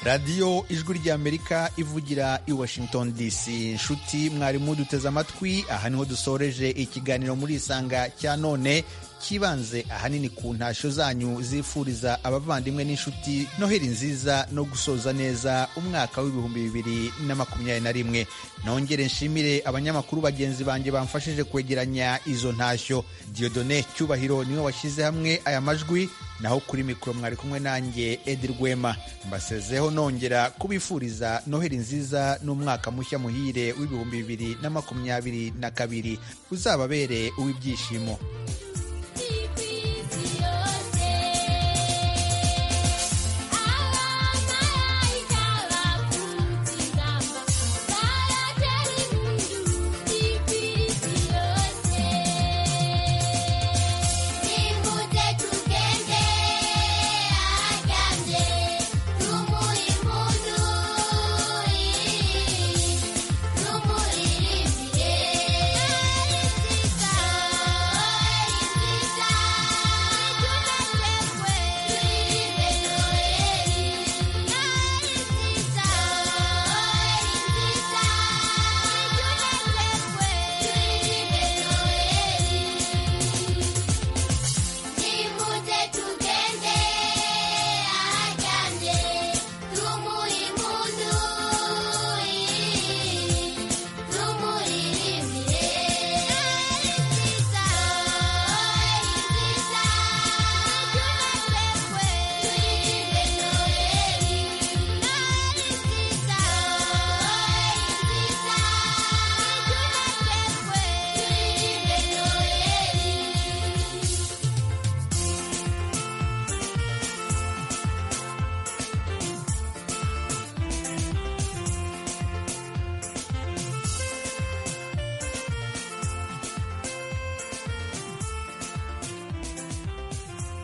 radiyo ijwi ry'amerika ivugira i washington dc inshuti mwarimu duteze amatwi aha niho dusoreje ikiganiro muri isanga cya none kibanze ahanini ku ntashyo zanyu zifuriza abavandimwe n'inshuti noheli nziza no gusoza neza umwaka w'ibihumbi bibiri na makumyabiri na rimwe nongere nshimire abanyamakuru bagenzi banjye bamfashije kwegeranya izo ntashyo diodone cyubahiro niwe washyize hamwe aya majwi naho kuri mikoro mwari kumwe nanjye edi rwema mbasezeho nongera kubifuriza noheli nziza n'umwaka mushya muhire w'ibihumbi bibiri na makumyabiri na kabiri uzababere uw'ibyishimo